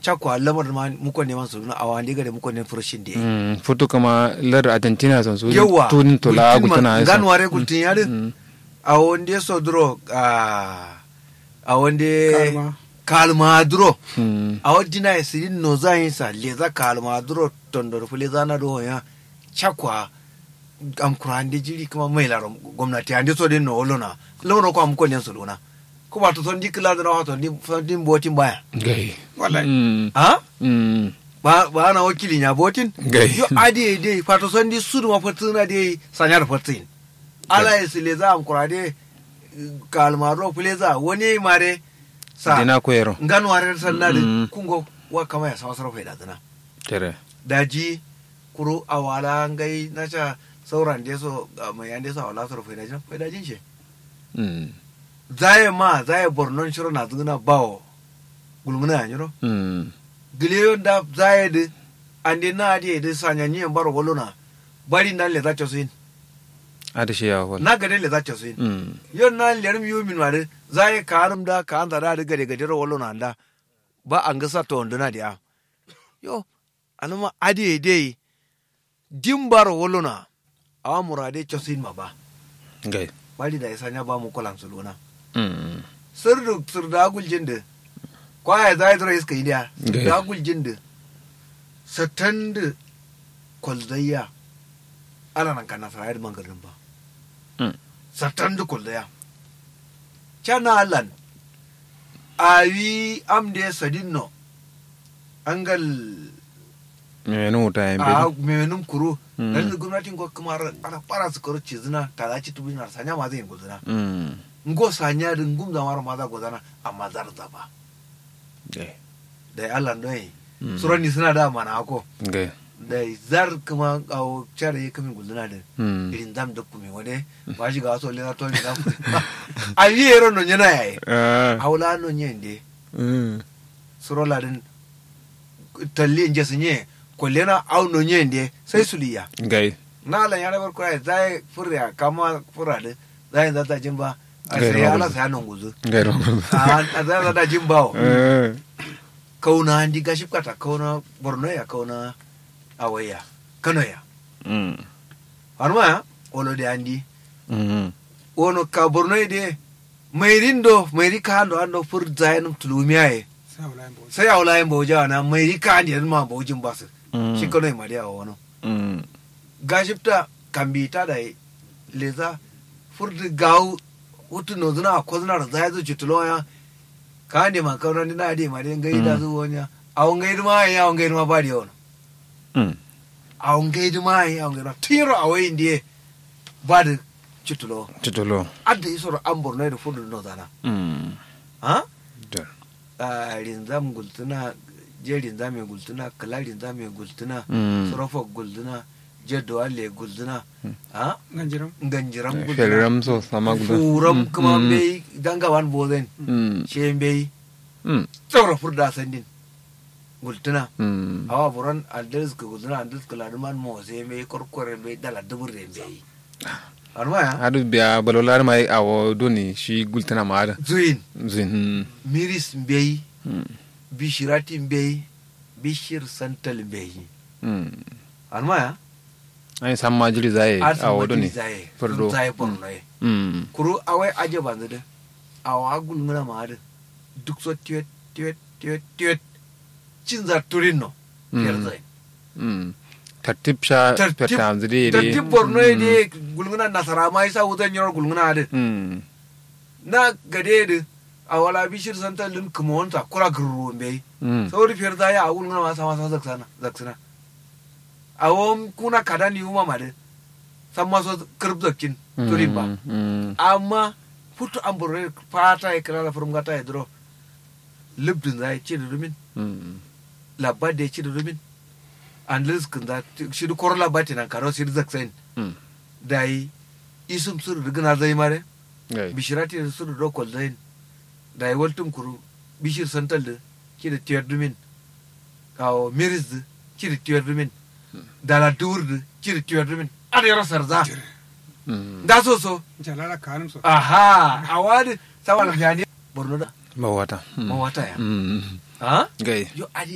chakwa lamar ma muko neman su a wani gare muko ne furushin da Mm, futu kama lar argentina son su yawa tun to la gutana gan ware gultin yare a wanda so duro a a wanda Kalma. kalma duro Mm. a wadina ya sirin no za yin sa leza kalma duro tondor fule zana do ya chakwa am kurande jiri kuma mai laro gwamnati ande so den no olona lono ko am ko len solona ko ba to son dikla da na to ndi din botin baya gai Wallahi. Mm. ha Mm. ba ba na wakili nya botin Gai. yo ade de fato son di sudu ma fatina de sanyar fatin ala ya sile za am kurade kalma ro fule za wani mare sa dina koyero nganu ware sallade Mm. kungo wa kama ya sawa sarfa da dana tere daji kuro a wala ngai na ca sauran da so ga mai yan da so wala sarfa da jin fa dajin she Mm. zaye ma zaye bornon shiro na zuna bawo gulmuna ya nyiro Mm. gileyo da zaye de ande na ade de sanya nyi baro wolona bari nan le zacho sin ada shi ya wala na gade le zacho sin Mm. yon na lerum yu min mare zaye karum da ka an da gade gade ro wolona da ba an ga sa to nduna dia yo anuma ade de dimbaro wolona awa murade chosin ma ba gai bari da isanya ba mu kolan suluna Mm. sirdu sirda guljin da kwaya za ya zura iska idiya Okay. sirda guljin da satan da kwaldayya ana nan kana sarayar mangarin ba Mm. satan da kwaldayya cana alan awi amde sadinno angal me nu ta yin a bi menum kuro Mm. dan gwamnatin ko kuma ana fara su karo cizina ta za ci tubinar sanya ma zai yin guzina Mm. ngo sanya din gum zamar ma za gozana amma zar zaba gai da Allah noy Mm. surani suna da mana ako gai da zar kuma awo chare ya kamin guluna da Mm. irin dam da kuma wade ba shi ga wasu lera to ni da a yi yero no nyana yayi Ah. haula no nyende Mm. surola din talli nje sunye kollena au no nyende sai suliya gai na la yara bar kurai zai furya kama fura da zai zata jimba a Gai sai rawar ala da. sai nan guzu gai ro a zai zata jimba Eh. kauna andi gaship kata kauna borno ya kauna awaya kano ya Mm. harma ya olo de andi Mm. wono ka borno de mairin do mairi ka ando ando fur zainum tulumiya e sai wala bo sai awla yin boja na mairi ka andi ma bojin basu Mm. shi kano ma dia wono Mm. gaship ta kambi ta da leza fur de gaw utu no zuna ko zuna da zai zo chitulo ya ka andi ma kauna ni na di ma de ngai da Mm. zo wonya awon ngai ma ya awon ngai ma ba di wono Mm. awon ngai ma ya awon ngai tiro awai ndiye ba da chitulo Titulo. adda isoro an borno da fudu no zana Mm. ha Da. a rinzam gultuna je rinzam ya gultuna kala rinzam ya gultuna Mm. sorofa gultuna je doale gultuna ha ganjiram ganjiram gultuna Feliram so sama guda. furam Mm. kuma Mm. bai dangawan bozen Mm. she bai Mm. tsawra furda sandin gultuna Mm. awa buran aldis ka gultuna aldis ka laduman mo sai bai korkore bai dala dubur re bai arma ya Adu biya balolar mai awo doni shi gultana ma ada. zuin Zin. Mm. miris bai Mm. bishirati bai bishir santal bai Mm. arma ya Ai san ma jiri zai arsa awo mati doni. zaye Fardo. zaye borno ye Mm. kuru awai aje banzu da awa agul ngana ma da duk so tiwet tiwet tiwet tiwet cin za turin no Mm. yar zai Mm. Tartib sha Tartib- petam zide da de. tip borno ye de gulngana nasara ma isa wutan yor gulngana da Mm. na gade da awala bishir santal din kuma wanta kura gurru bai Mm. sauri fiyar zaya a gulngana ma sama sa zaksana zaksana awon kuna kada ni uma ma da san maso kirb zakkin turin ba Mm. amma futu an burre fata ya kira da furum gata ya duro libdin za ya ci da rumin Mm. labba da ya ci da rumin an liskin za shi da koro labba tinan karo shi da zaksain Mm. da yi isum suru da gina zai mare Gai. bishirati da suru da kwal zain da yi waltum kuru bishir santal da ki da tiyar rumin kawo miris da ki da tiyar rumin da la dur da ki da tiyar rumin a da yaro sarza Mm. da so so jalala kanum so aha a wani sawan fiyani borno da Mawata. Mm. mawata ya Mm. ha Gai. yo adi